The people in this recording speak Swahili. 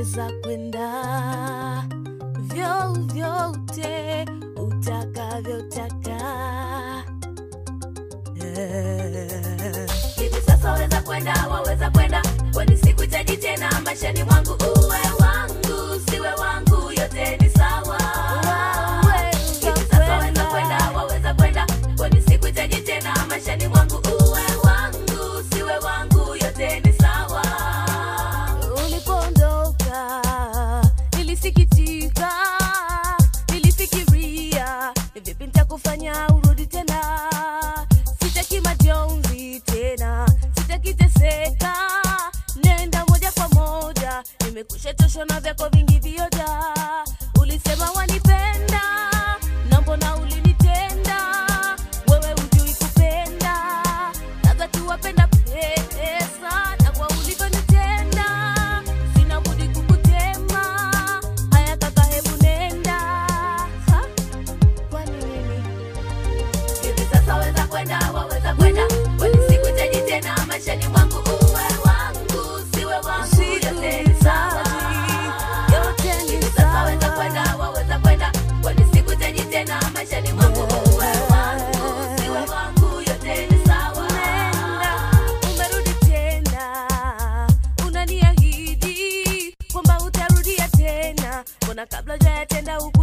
waweza kwenda vyovyote utakavyotaka Eh. hivi sasa waweza kwenda waweza kwenda kwani sikuhitaji tena maishani mwangu uwe wangu siwe wangu yote ni sawa hivi sasa waweza kwenda waweza kwenda kwani sikuhitaji tena maishani mwangu uwe wangu siwe wangu yote ni sawa ulipoondoka nilisikitika nilifikiria ni vipi nitakufanya urudi tena sitaki majonzi tena sitaki teseka nenda moja kwa moja nimekusha choshwa na vyako vingi vioja ulisema wanipenda na mbona ulinitenda wewe hujui kupenda labda tuwapenda pesa na kwa ulivyonitenda sina budi kukutema haya kaka hebu nenda Ha? kwani nini hivi sasa waweza kwenda waweza kwenda kwani sikuhitaji tena maishani mwangu uwe wangu siwe wangu yote ni sawa yote ni hivi sasa waweza kwenda waweza kwenda kwani sikuhitaji tena maishani mwangu uwe wangu siwe wangu yote ni sawa Nenda, umerudi tena unaniahidi kwamba utarudia tena mbona kabla jayatenda